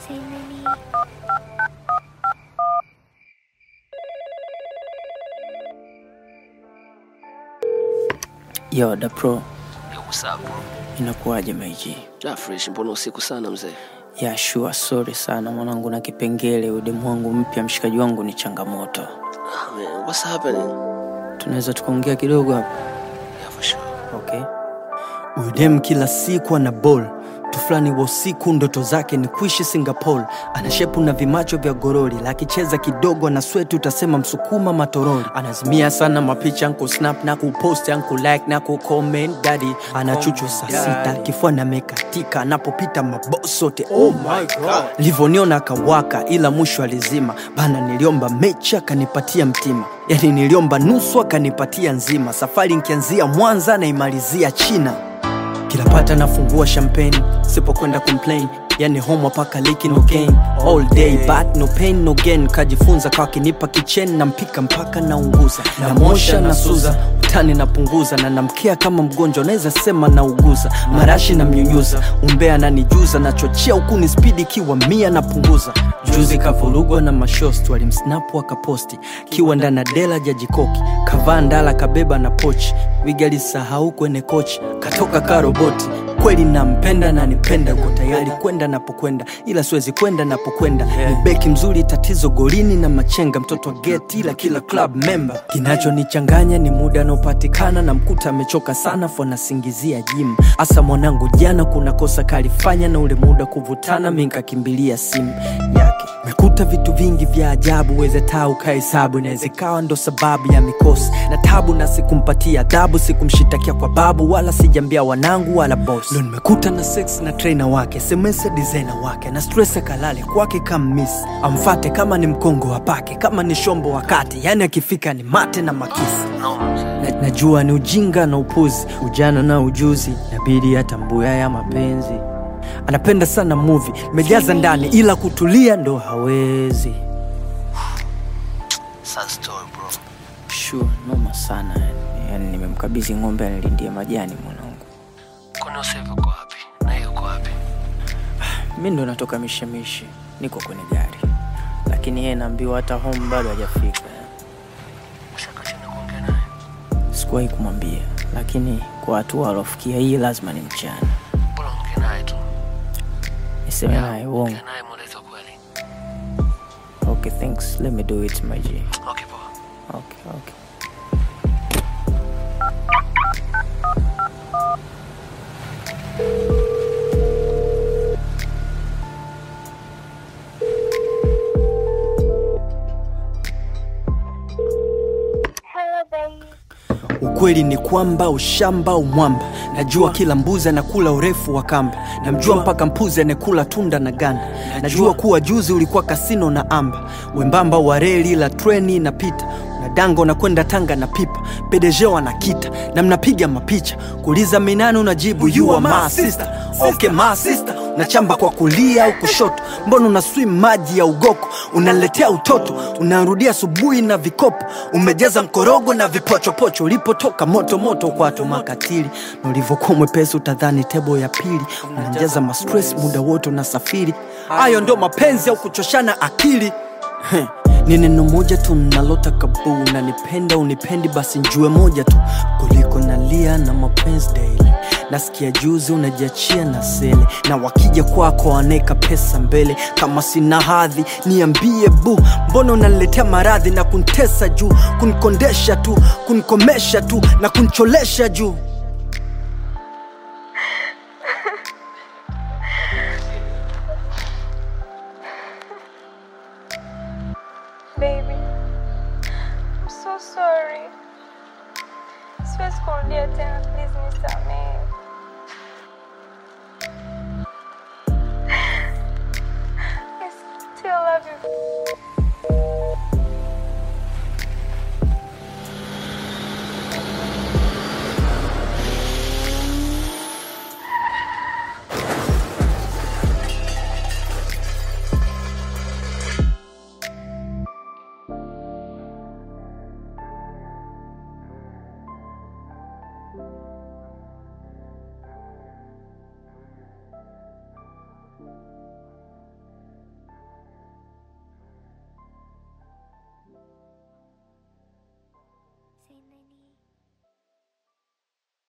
Simeni. Yo, da pro, Usapo. inakuwaje maiji? Ja fresh, mbona usiku sana mzee? Ya sure, sorry sana mwanangu, na kipengele udemu wangu mpya, mshikaji wangu ni changamoto. Ah, man, what's happening? Tunaweza tukaongea kidogo hapa? Yeah, for sure. Okay. Udem kila siku ana ball mtu fulani wa usiku, ndoto zake ni kuishi Singapore. Ana shepu na vimacho vya gorori, lakicheza kidogo na sweti utasema msukuma matorori. Anazimia sana mapicha anku snap na kupost anku like na kucomment daddy. Ana chuchu saa sita kifua na mekatika, anapopita maboss sote oh my god. Livoniona akawaka, ila mwisho alizima bana. Niliomba mechi akanipatia mtima, yani niliomba nusu akanipatia nzima. Safari nkianzia Mwanza naimalizia China kila pata nafungua champagne sipokwenda complain yani home paka liki no gain all day but no pain no gain kajifunza kwa kinipa kichen na mpika mpaka naunguza namosha na suza utani napunguza na namkea kama mgonjwa naweza sema nauguza marashi na mnyunyuza umbea nanijuza nachochea huku ni spidi kiwa mia napunguza juzi kavurugwa na mashosti walimsnapu akaposti kiwa ndana dela jajikoki kavaa ndala kabeba na pochi wigalisahau kwenye kochi katoka karoboti kweli nampenda na nipenda uko tayari kwenda napokwenda ila siwezi kwenda napokwenda ni beki mzuri tatizo golini na machenga mtoto wa geti ila kila club member kinachonichanganya ni muda anaopatikana na mkuta amechoka sana fo nasingizia jim hasa mwanangu jana kuna kosa kalifanya na ule muda kuvutana minkakimbilia simu yake mekuta vitu vingi vya ajabu weze taa ukahesabu inaweza ikawa ndo sababu ya mikosi na tabu na sikumpatia adhabu sikumshitakia kwa babu wala sijambia wanangu wala boss ndo nimekuta na sex na trainer wake semese designer wake na stress akalale kwake kama miss amfate kama ni mkongo wapake kama ni shombo wakati yani akifika ni mate na makisi Noma mzee. na, najua ni ujinga na upuzi ujana na ujuzi nabidi atambue ya mapenzi anapenda sana movie mejaza ndani ila kutulia ndo hawezi Sad story bro. Sure, noma sana yani. Yani nimemkabidhi ng'ombe anilindie majani mwanangu. Kwani Usapo uko wapi? Na yeye uko wapi? Mi ndo natoka mishemishe, niko kwenye gari, lakini yeye naambiwa hata home bado hajafika. Ushaka chini kuongea naye? Sikuwahi kumwambia, lakini kwa hatua alofikia hii lazima ni mchana. Bora ongea naye tu. Niseme naye uongo. Ongea naye mweleze ukweli. Okay, thanks. Let me do it my G. Okay, poa. Okay, okay. Hello baby. ukweli ni kwamba ushamba umwamba najua kila mbuzi anakula urefu wa kamba namjua mpaka mpuzi anekula tunda na ganda najua kuwa juzi ulikuwa kasino na amba wembamba wa reli la treni inapita na dango na kwenda tanga na pipa pedeje wanakita na mnapiga mapicha kuuliza minani unajibu you are my sister okay my sister unachamba kwa kulia au kushoto mbona una swim maji ya ugoko unaletea utoto unarudia asubuhi na vikopo umejaza mkorogo na vipochopocho ulipotoka moto moto kwato makatili na ulivyokuwa mwepesi utadhani tebo ya pili unajaza mastres muda wote unasafiri hayo ndo mapenzi au kuchoshana akili Heh, ni neno moja tu nalotaka buu unanipenda unipendi basi njue moja tu kuliko nalia na mapenzi daily nasikia juzi unajiachia na sele na wakija kwako waneka pesa mbele kama sina hadhi niambie bu mbona unaniletea maradhi na kuntesa juu kunikondesha tu kunikomesha tu na kuncholesha juu Baby, I'm so sorry. Siwezi kurudia tena.